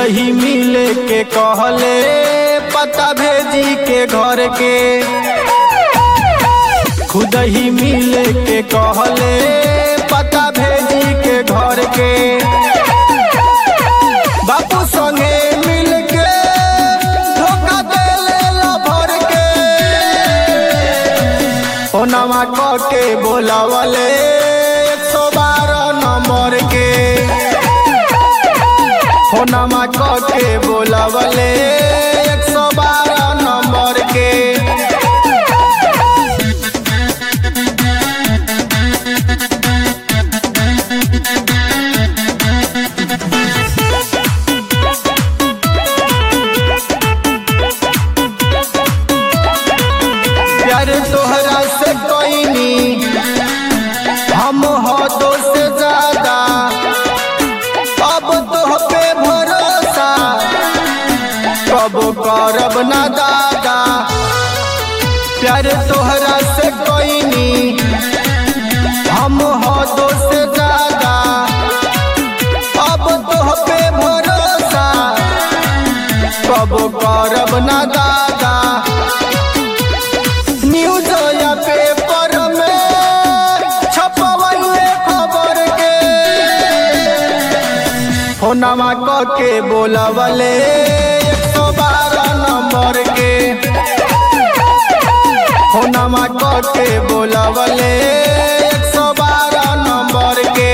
खुदही मिले के कहले पता भेजी के घर के खुदही मिले के कहले पता भेजी के घर के बापू संगे मिल के धोखा देले लभर के ओनामा क के बोलावले एक सौ बारह नंबर के ओनामा क के बोलावले एक सौ बारह नंबर के प्यार तोहरा से कोई हम हो दो से ज्यादा अब तोह पे भरोसा कब करब ना दादा प्यार तोहरा से कोई हम हो दो से ज्यादा अब तोह पे भरोसा कब करब ना दादा न्यूज या पेपर में छपवैले खबर के फोनमा क के बोलवले एक सौ बारह नंबर के फोनमा क के बोलवले एक सौ बारह नंबर के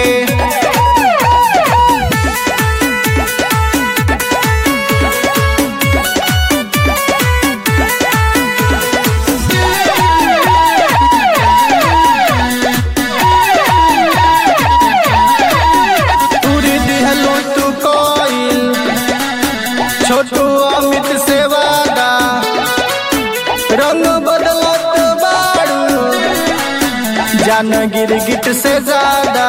तूरी दिहलो तू कोइल छोटू अमित से वादा रंग बदलत बाड़ू जान गिरगिट से ज्यादा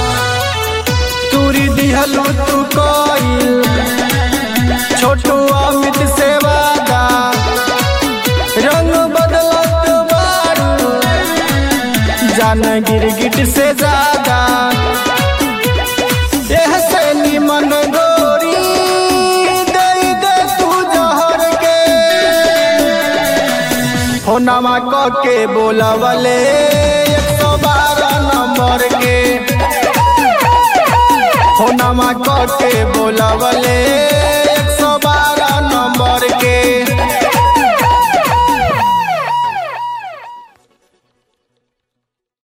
तूरी दिहलो तू कोइल छोटू अमित से वादा रंग बदलत बाड़ू जान गिरगिट से ज्यादा एह से निमन गोरी दे दे तू जहर के फोनमा क के बोलवले एक सौ बारह नंबर के फोनमा क के बोलवले